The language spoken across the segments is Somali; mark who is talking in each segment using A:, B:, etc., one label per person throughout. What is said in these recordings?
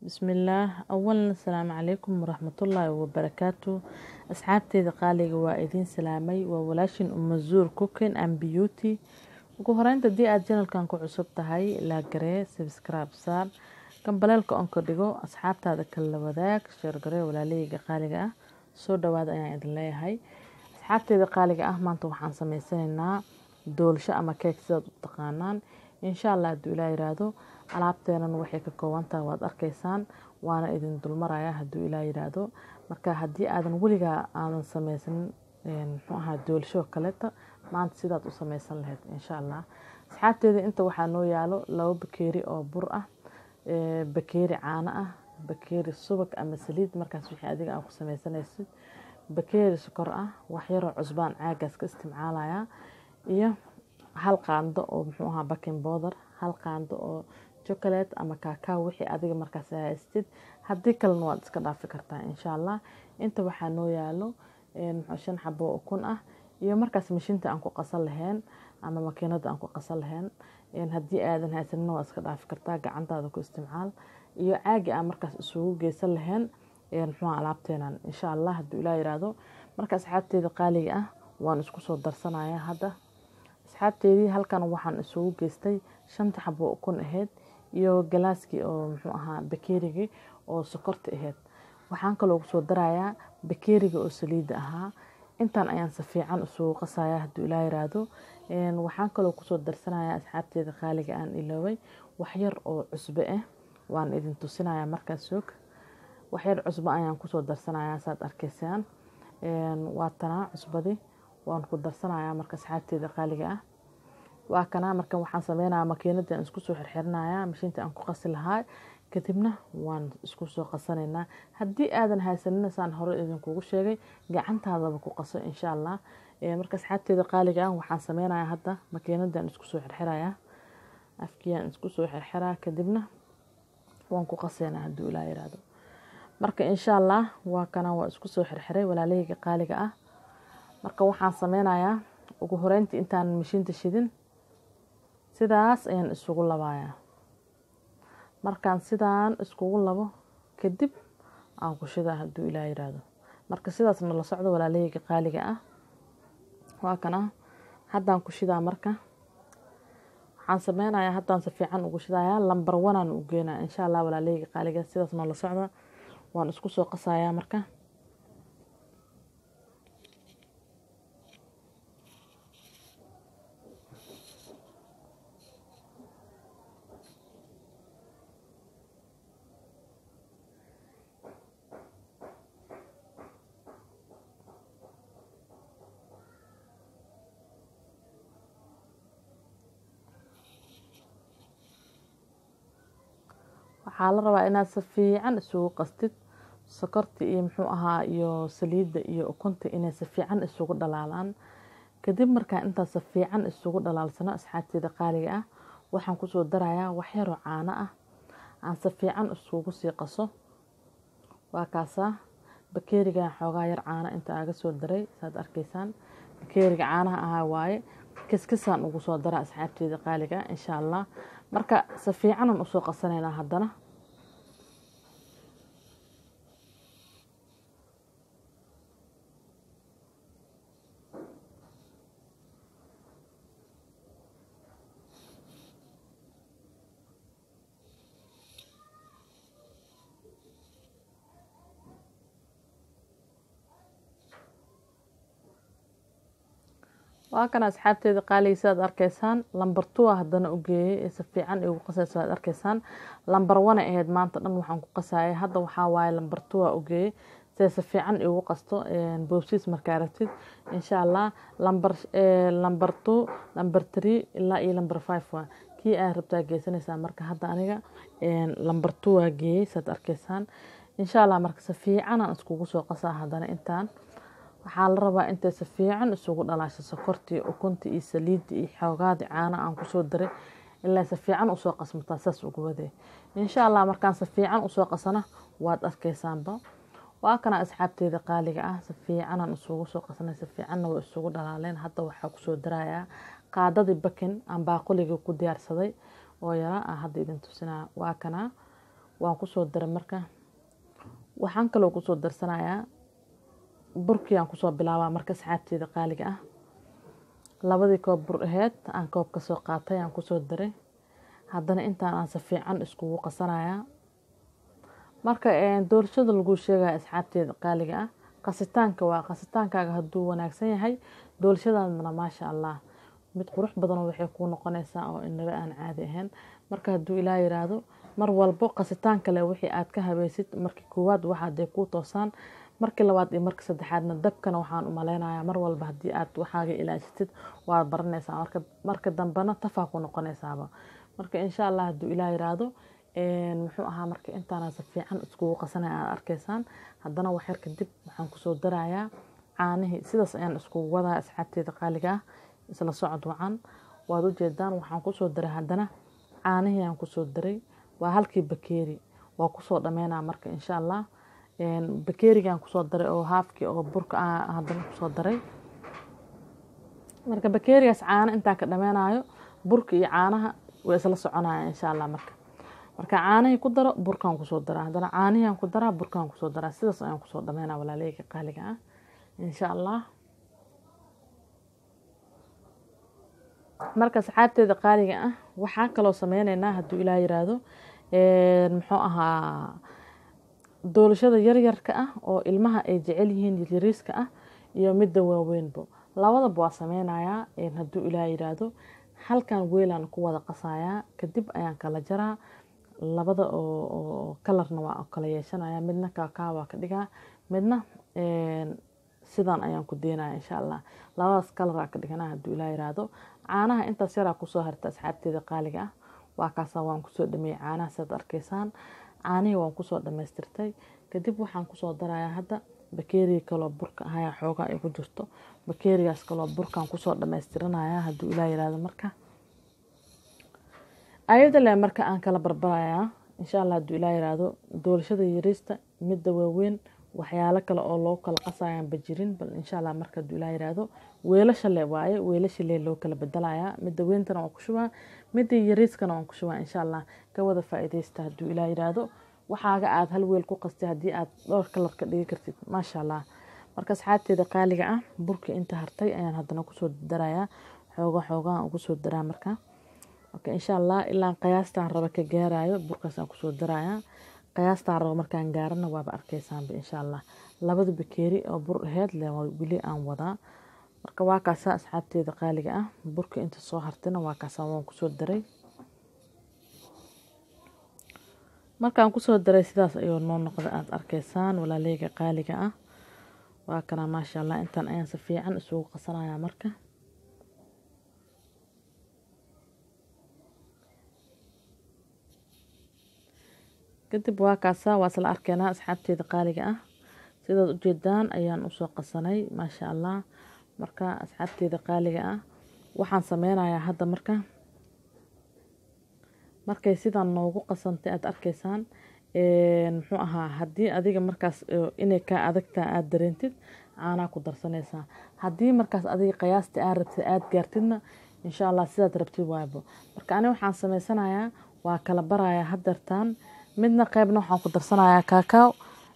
A: bismillaah awalan asalaamu calaykum waraxmatullaahi wabarakaatu asxaabteeda qaaliga waa idiin salaamay waa walaashin umazuur cooking and beauty ugu horeynta haddii aada janalkan ku cusub tahay laagaree subscribe saar gambaleelka onka dhigo asxaabtaada kala wadaag sheergaree walaalahayga qaaliga ah soo dhawaada ayaan idin leeyahay asxaabteeda qaaliga ah maanta waxaan sameysanaynaa doolsho ama keeg sidaad u taqaanaan insha allah hadduu ilaa yiraahdo alaabteenan waxay ka koobantaha waad arkaysaan waana idin dulmaraya hadduu ilaa yiraahdo marka haddii aadan weligaa aadan sameysanin muxuu ahaa doolsho kaleeta maanta sidaad u sameysan lahayd insha allah asxaabteeda inta waxaa noo yaalo labo bakeeri oo bur ah bakeeri caano ah bakeeri subag ama saliid markaas wixii adiga aa ku sameysanaysid bakeeri sokor ah waxyaroo cusbaan caagaas ka isticmaalaya iyo hal qaando oo muxuu ahaa baking bowder hal qaando oo chocolate ama kaakaw wixii adiga markaas haystid haddii kalena waad iska dhaafi kartaa insha allah inta waxaa noo yaalo shan xabo oo ukun ah iyo markaas mashiinta aan ku qasan lahayn ama makiinada aan ku qasan lahayn haddii aadan haysanina waad iska dhaafi kartaa gacantaada ku isticmaal iyo caagi aan markaas isugu geysan lahayn muxuuha alaabteenan insha allah hadduu ilaa yiraahdo marka asxaabteeda qaaliga ah waan isku soo darsanaya hadda asxaabteedii halkan waxaan isugu geystay shanta xabo ukun ahayd iyo galaaskii oo muxuu ahaa bakeerigii oo sokorta ahayd waxaan kaloo kusoo darayaa bakeeriga oo saliidda ahaa intaan ayaan si fiican isugu qasaya hadduu ilaa yiraahdo waxaan kaloo kusoo darsanaya asxaabteeda qaaliga aan ilooway waxyar oo cusbe ah waan idin tusinaya markaas soog waxyar cusbo ayaan kusoo darsanaya saad arkaysaan waa tanaa cusbadii waan ku darsanaya marka asxaabteeda qaaliga ah waa kanaa marka waxaan sameynaya makiinadii aan isku soo xirxirinaya mashiinta aan ku qasi lahaa kadibna waan isku soo qasanaynaa haddii aadan haysanina saan hore idinkugu sheegay gacantaadaba ku qaso insha allah marka asxaabteeda qaaliga ah waxaan sameynaya hadda makiinadii aan isku soo xirxiraya afkii aan isku soo xirxiraa kadibna waan ku qaseynaa hadduu ilaa yiraahdo marka insha allah waa kana waa isku soo xirxiray walaalahayga qaaliga ah marka waxaan sameynayaa ugu horeyntii intaan mashiinta shidin sidaas ayaan isugu labayaa markaan sidaan iskugu labo kadib aan ku shidaa hadduu ilaa yiraahdo marka sidaasna la socdo walaalahayga qaaliga ah waa kana haddaan ku shidaa marka waxaan sameynayaa haddaan si fiican ugu shidayaa lambar wanaan u geynaa insha allah walaalahayga qaaliga sidaasna la socda waan isku soo qasayaa marka waxaa la rabaa inaad si fiican isugu qastid sokorta iyo muxuu ahaa iyo saliidda iyo ukunta inay si fiican isugu dhalaalaan kadib markaa intaas si fiican isugu dhalaalsano asxaabteeda qaaliga ah waxaan kusoo darayaa waxyaroo caano ah aan si fiican isugu sii qaso waa kaasaa bakeerigan xoogaa yar caano inta aaga soo daray saad arkaysaan bakeeriga caanaha ahaa waaye kiskisaan ugu soo dara asxaabteeda qaaliga insha allah marka si fiicanan usoo qasanaynaa haddana waa kan asxaabteeda qaaliga sidaad arkaysaan lambar two haddana u geeyey ee si fiican igu qasayso aad arkaysaan lambar one ahayd maanta dhan waxaan ku qasayay hadda waxaa waaye lambar two a u geeyey siday si fiican igu qasto boobsiis markaa rabtid insha allah lambar lambar two lambar three ilaa iyo lambar five waa kii aad rabtaa geysanaysaa marka hadda aniga lambar two waa geeyey saad arkaysaan insha allah marka si fiicanaan iskugu soo qasaa haddana intaan waxaa la rabaa intay si fiican isugu dhalaasho sokortii ukunta iyo saliidda iyo xoogaadii caano aan kusoo daray ilaa si fiican usoo qasmataa saas ugu wadee insha allah markaan si fiican usoo qasana waad arkaysaanba waa kana asxaabteeda qaaliga ah si fiicanaan isugu soo qasanay si fiicanna waa isugu dhalaaleen hadda waxaa kusoo darayaa qaadadii bakin aan baaquligii ku diyaarsaday oo yaraa aan hadda idin tusinaa waa kana waan kusoo daray marka waxaan kaloo kusoo darsanayaa burkii aan kusoo bilaabaa marka asxaabteeda qaaliga ah labadii koob bur aheyd aan koob ka soo qaatay aan kusoo daray haddana intaan aan si fiican iskugu qasanayaa marka doorashada lagu sheegaya asxaabteeda qaaliga ah qasitaanka waa qasitaankaaga hadduu wanaagsan yahay doolashadaadana maasha allah mid qurux badanoo waxay kuu noqonaysaa oo inaba aan caadi ahayn marka hadduu ilaa yiraahdo mar walbo qasitaan kale wixii aad ka habaysid markii koowaad waxaaday kuu toosaan markii labaad iyo markii saddexaadna dabkana waxaan u maleynayaa mar walba haddii aad waxaaga ilaashatid waad baranaysaa marka dambena tafaa ku noqonaysaaba marka insha allah hadduu ilaa yiraahdo muxuu ahaa marka intaana si fiican iskugu qasanaya aad arkaysaan haddana waxyar kadib waxaan kusoo darayaa caanihii sidaas ayaan iskugu wadaa asxaabteeda qaaliga ah isla socod wacan waad ujeedaan waxaan kusoo daray haddana caanihii aan kusoo daray waa halkii bakeeri waa kusoo dhameynaa marka insha allah bakeerigaan kusoo daray oo haafkii oo burka haddana kusoo daray marka bakeerigaas caano intaan ka dhameynayo burka iyo caanaha way isla soconaya insha allah marka marka caanihii ku daro burkaan kusoo daraa haddana caanihiiaan ku daraa burkaan kusoo daraa sidaas ayaan kusoo dhameynaa walaaleyga qaaliga ah insha allah marka asxaabteeda qaaliga ah waxaa kaloo sameyneynaa hadduu ilaa yiraahdo muxuu ahaa doolashada yaryarka ah oo ilmaha ay jecel yihiin yaryariiska ah iyo midda waaweynbo labadaba waa sameynayaa hadduu ilaa yiraahdo halkan weelaan ku wada qasayaa kadib ayaan kala jaraa labada oo kalarna waa kala yeeshanaya midna kaakaa waa ka dhigaa midna sidan ayaan ku deenaya insha allah labadaas kalaraa ka dhiganaa hadduu ilaa yiraahdo caanaha intaas yaraa kusoo harta asxaabteeda qaaliga ah waa kaasa waan kusoo dhameeyey caanaha siaad arkaysaan caanihii waan kusoo dhamaystirtay kadib waxaan kusoo darayaa hadda bakeeriga kaloo burka ahaya xoogaa ay ku jirto bakeerigaas kaloo burkaan kusoo dhamaystiranaya hadduu ilaa yiraahdo marka ayada le marka aan kala barbarayaa insha allah hadduu ilaa yiraahdo doolashada yariista midda waaweyn waxyaalo kale oo loo kala qasayaan bajirin bal insha allah marka hadduu ilaa yiraahdo weelasha le waaye weelasha le loo kala bedelayaa midda weyntana waan ku shubaa midda yariiskana waan ku shubaa insha allah ka wada faa-iideysta hadduu ilaa yiraahdo waxaaga aada hal weel ku qastay haddii aad dhowr kalar ka dhigi kartid maasha allah marka asxaabteeda qaaliga ah burka inta hartay ayaan haddana kusoo darayaa xooga xoogaan ugu soo daraa marka marka insha allah ilaa qiyaastaan raba ka gaarayo burkaasaan kusoo darayaa qiyaastaan rabo markaan gaarana waaba arkeysaanba insha allah labada bakeeri oo bur aheyd le weli aan wadaa marka waa kaasa asxaabteeda qaaliga ah burka inta soo hartayna waa kaasa waan kusoo daray markaan kusoo daray sidaas ayuu noo noqda aada arkaysaan walaaleyga qaaliga ah waa kana maasha allah intaan ayaan si fiican isugu qasanayaa marka kadib waa kaasa waa isla arkeynaa asxaabteeda qaaliga ah sidaad ujeedaan ayaan usoo qasanay maasha allah marka asxaabteeda qaaliga ah waxaan sameynayaa hadda marka markay sidan noogu qasantay aada arkaysaan muxuu ahaa haddii adiga markaas inay kaa adagtaa aada dareentid caanaa ku darsanaysaa haddii markaas adiga qiyaasta aad rabtid aada gaartidna insha allah sidaad rabtid waaybo marka ani waxaan sameysanayaa waa kala barayaa hadeertaan midna qeybna waxaan ku darsanayaa kaakaw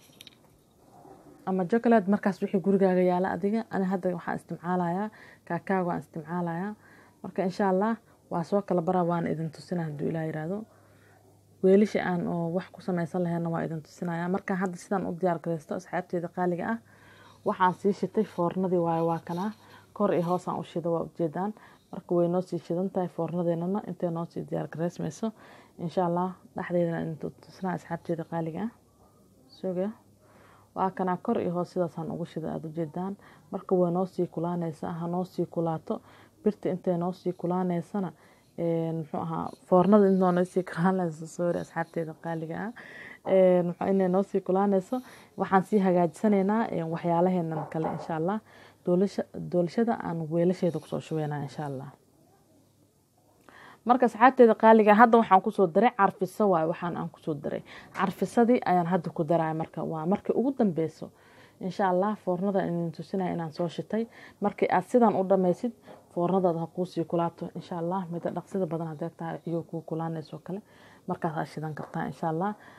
A: ama jocolate markaas wixii gurigaaga yaala adiga ani hadda waxaan isticmaalayaa kaakaw waan isticmaalayaa marka insha allah waa soo kala bara waana idin tusina hadduu ilaa yiraahdo weelisha aan oo wax ku sameysan lahayna waa idin tusinaya markaan hadda sidaan u diyaar gareysto asxaabteeda qaaliga ah waxaan sii shitay foornadii waayo waa kanaa kor iyo hoosaan u shida waa ujeedaan marka way noo sii shidan tahay foornadeenana intay noo sii diyaar gareysmayso insha allah dhexdeedana idin tusinaa asxaabteeda qaaliga ah suga waa kanaa kor iyo hoos sidaasaan ugu shida aada ujeedaan marka way noo sii kulaaneysaa ha noo sii kulaato birta intay noo sii kulaaneysana muxuu ahaa foornada intoo noo sii kulaaneyso sorry asxaabteeda qaaliga ah inay noo sii kulaaneyso waxaan sii hagaajisanaynaa waxyaalaheenan kale insha allah doolashada aan weelasheeda kusoo shubeynaa insha allah marka asxaabteeda qaaliga hadda waxaan kusoo daray carfiso waay waxaan aan kusoo daray carfisadii ayaan hadda ku daraya marka waa markii ugu dambeyso insha allah foornada idin tusinaya inaan soo shitay markii aad sidan u dhameysid foornadaada ha kuusii kulaato insha allah mida dhaqsida badan hadee tahay iyo kuu kulaaneyso kale markaas aad shidan kartaa insha allah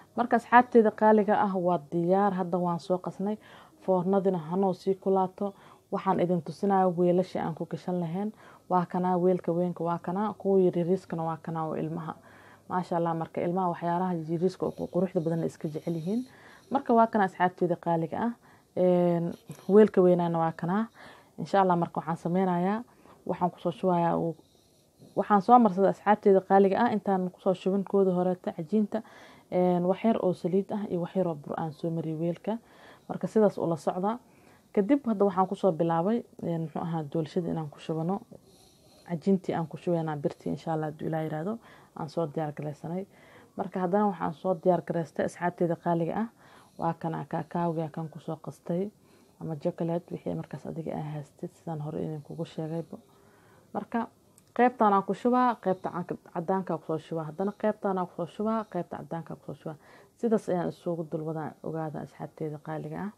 A: marka asxaabteeda qaaliga ah waa diyaar hadda waan soo qasnay foornadina hanoo sii kulaato waxaan idin tusinaya weelashii aan ku gashan lahayn waa kanaa weelka weynka waa kanaa kuwa yaryariiskana waa kanaa oo ilmaha maasha allah marka ilmaha waxyaalaha yaryariiska quruxda badan iska jecel yihiin marka waa kana asxaabteeda qaaliga ah weelka weynaana waa kanaa insha allah marka waxaan sameynayaa waxaan kusoo shubayaa waxaan soo marsaday asxaabteeda qaaliga ah intaan kusoo shubin kooda horeeta cajiinta waxyar oo saliid ah iyo waxyar oo bur aan soo mariyay weelka marka sidaas ula socda kadib hadda waxaan kusoo bilaabay muxuu ahaa doolshada inaan ku shubano cajiintii aan ku shubaynaa birtii insha allah hadduu ilaa yiraahdo aan soo diyaar garaysanay marka haddana waxaan soo diyaar garaystay asxaabteeda qaaliga ah waa kana kaakaawga kan kusoo qastay ama jocolate wixii markaas adiga aa haystid sidaan hore idin kugu sheegayba marka qeybtaan aan ku shubaa qeybta cadaanka kusoo shubaa haddana qeybtaan aan kusoo shubaa qeybta cadaanka kusoo shubaa sidaas ayaan isugu dulwadaan ogaada asxaabteeda qaaliga ah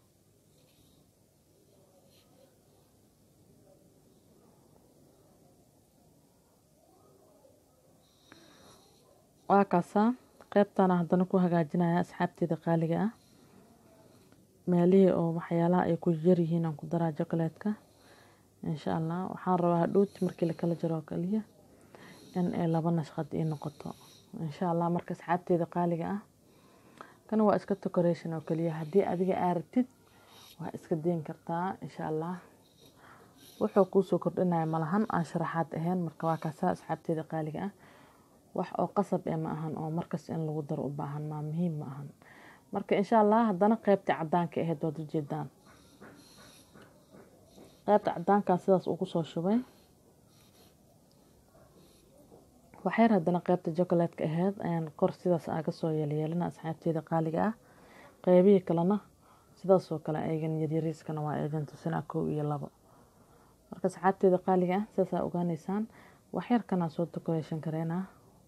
A: waa kaasaa qeybtaana haddana ku hagaajinaya asxaabteeda qaaliga ah meelihii oo waxyaalaha ay ku yaryihiin aan ku daraa jocolatka insha allah waxaan rabaa hadhowti markii lakala jaro oo kaliya in ay laba nashqad ii noqoto insha allah marka asxaabteeda qaaliga ah kana waa iska decoration oo kaliya haddii adiga aa rabtid waa iska deyn kartaa insha allah wuxuu kuusoo kordhinaya malahan aan sharaxaad ahayn marka waa kaasaa asxaabteeda qaaliga ah wax oo qasab ee ma ahan oo markas in lagu daro u baahan maa muhiim ma ahan marka insha allah haddana qeybtii cadaanka ahayd waad ujeedaan qeybta cadaankaa sidaas ugu soo shubay waxyar haddana qeybta jocolatka ahayd ayaan kor sidaas aaga soo yeelyeelina asxaabteeda qaaliga ah qeybihii kalena sidaasoo kale aygan yaryariiskana waa idin tusinaa kow iyo labo marka asxaabteeda qaaliga ah sidaasaa ogaaneysaan waxyar kanaa soo decoration kareynaa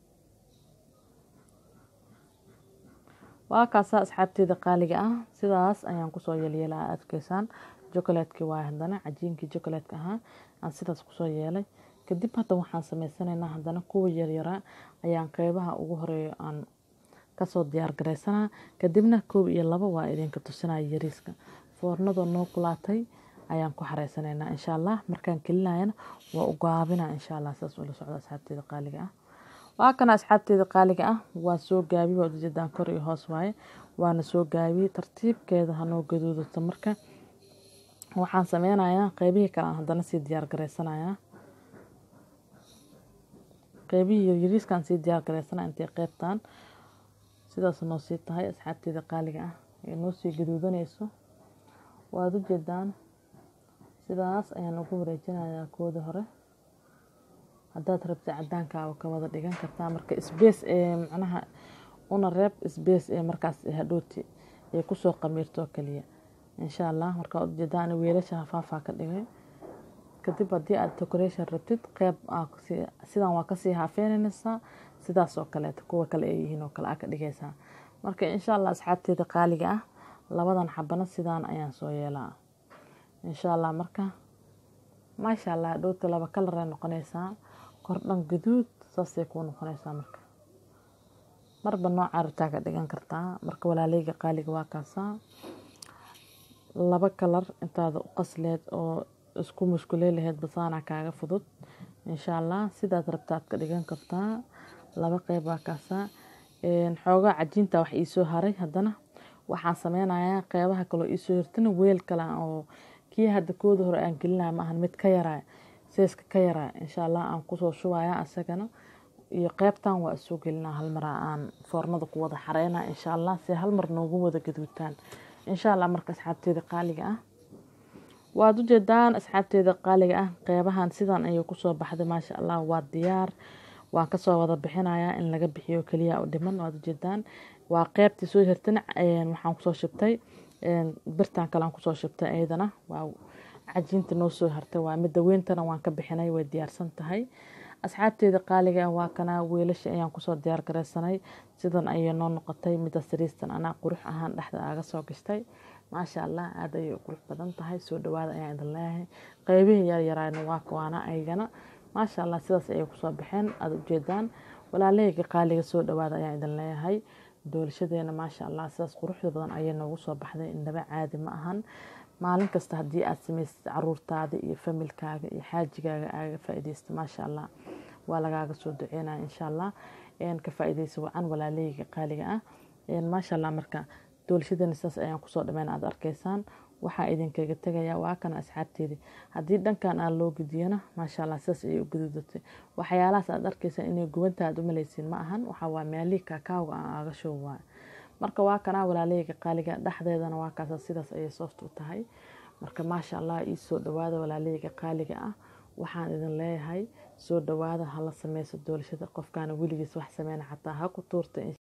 A: waa kaasaa asxaabteeda qaaliga ah sidaas ayaan kusoo yeelyeela aa adkeysaan jocolatkii waay haddana cajiinkii jocolatka ahaa aan sidaas kusoo yeelay kadib hadda waxaan sameysanaynaa haddana kuwa yaryaraa ayaan qeybaha ugu horeeyo aan kasoo diyaar garaysanaa kadibna koob iyo labo waa idinka tusinaya yariiska foornadoo noo kulaatay ayaan ku xareysanaynaa insha allah markaan kelinayana waa u gaabina insha allah sidaas ula socda asxaabteeda qaaliga ah waa kana asxaabteeda qaaliga ah waa soo gaabi waad ujeedaan kor iyo hoos waaye waana soo gaabiyey tartiibkeeda hanoo gaduudato marka waxaan sameynayaa qeybihii kale aan haddana sii diyaar garaysanayaa qeybihii yaryariiskaan sii diyaar garaysanaa intay qeybtaan sidaas noo sii tahay asxaabteeda qaaliga ah ee noo sii gaduudanayso waad ujeedaan sidaas ayaan ugu wareejinayaa kooda hore haddaad rabta cadaankaaba ka wada dhigan kartaa marka sbace ee macnaha una reeb sbace ee markaas hadhooti ay kusoo qamiirtoo kaliya insha allah marka waad ujeedaan weelasha hafaafaa ka dhigay kadib haddii aad decoration rabtid qeyb sidan waa kasii haafeenanaysaa sidaas oo kaleeto kuwa kale ay yihiin oo kale aa ka dhigaysaa marka insha allah asxaabteeda qaaliga ah labadan xabana sidaan ayaan soo yeelaa insha allah marka maasha allah hadhowta laba kalar ay noqonaysaa kordhan gaduud saasay kuu noqonaysaa marka marba noocaa rabtaa ka dhigan kartaa marka walaaleyga qaaliga waa kaasaa laba kalar intaada u qasleed oo isku mushkuley laheyd basaana kaaga fudud insha allah sidaad rabtaad ka dhigan kartaa laba qeyb waa kaasaa xoogaa cajiinta wax iisoo haray haddana waxaan sameynayaa qeybaha kaloo iisoo hirtana weel kale oo kii hadda kooda hore aan gelinaya maahan mid ka yaraa seeska ka yaraa insha allah aan kusoo shubaya asagana iyo qeybtan waa isoo gelinaa hal mar aan foornada ku wada xareyna insha allah si hal mar noogu wada gaduutaan insha allah marka asxaabteeda qaaliga ah waad ujeedaan asxaabteeda qaaliga ah qeybahan sidan ayay kusoo baxday maasha allah waa diyaar waan kasoo wada bixinayaa in laga bixiyo keliya u dhiman waad ujeedaan waa qeybtii soo hirtana waxaan kusoo shubtay birtan kalean kusoo shubtay iyadana waa cajiinta noo soo hartay waa midda weyntana waan ka bixinay way diyaarsan tahay asxaabteeda qaaliga ah waa kana weelasha ayaan kusoo diyaar garaysanay sidan ayay noo noqotay midda sariistan anaa qurux ahaan dhexda aaga soo gashtay maasha allah aada ayay u qurux badan tahay soo dhawaada ayaan idin leeyahay qeybihii yaryaraana waa kawaana aygana maasha allah sidaas ayay kusoo baxeen aada ujeedaan walaalahayga qaaliga soo dhawaada ayaan idin leeyahay doolashadeena maasha allah sidaas quruxda badan ayay noogu soo baxday indhaba caadi ma ahan maalin kasta haddii aad samaysid caruurtaada iyo familkaaga iyo xaajigaaga aaga faa-ideysta maasha allah waa lagaaga soo duceynaya insha allah ka faa-ideysa wacan walaaleyga qaaliga ah maasha allah marka doolashadeena sidaas ayaan kusoo dhameyn aad arkeysaan waxaa idinkaga tegaya waa kana asxaabteedii haddii dhankan aa loo gudiyana maasha allah sidaas ayay u gududatay waxyaalahaas aad arkeysaa inay gubanta aad umaleysiin ma ahan waxaa waa meelihii kaakaawga aan aaga show waay marka waa kanaa walaaleyga qaaliga dhexdeedana waa kaasa sidaas ayay sooft u tahay marka maasha allah ii soo dhawaada walaaleyga qaaliga ah waxaan idin leeyahay soo dhawaada hala sameyso doolashada qofkaana weligiis wax sameyna xataa ha ku tuurta